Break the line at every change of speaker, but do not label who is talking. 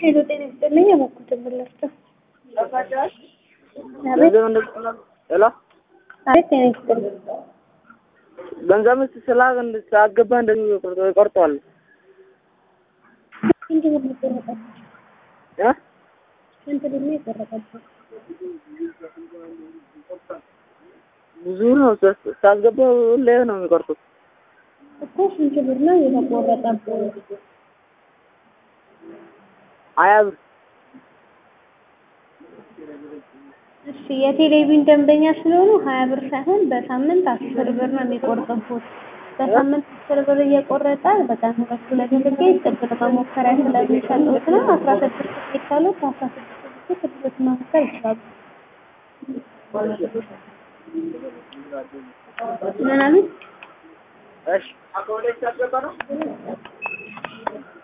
ሄሎ ጤና ይስጥልኝ። የሞኩትን ብላችሁ
ገንዘብ እንደዚህ ሄሎ
አቤት ጤና ይስጥልኝ።
ገንዘብ ስላ ሳገባ እንደዚህ ይቆርጠዋል
ስንት ብር ነው የቆረጠብህ?
እ
ስንት ብር ነው የቆረጠብህ?
ብዙ ነው ሳስገባ ሁሌ ነው የሚቆርጡት።
እኮ ስንት ብር ነው የተቆረጠብህ?
ሀያ ብር
እሺ የቴሌቪዥን ደንበኛ ስለሆኑ ሀያ ብር ሳይሆን በሳምንት አስር ብር ነው የሚቆርጥብዎት። በሳምንት አስር ብር እየቆረጠ በቀን ሁለት ሁለት ትኬት ጥብቅ መሞከሪያ ስለሚሰጡት ነው። አስራ ስድስት ትኬት ካሉት አስራ ስድስት ትኬት ጥብቅ መሞከር ይችላሉ። ምን አሉት?
እሺ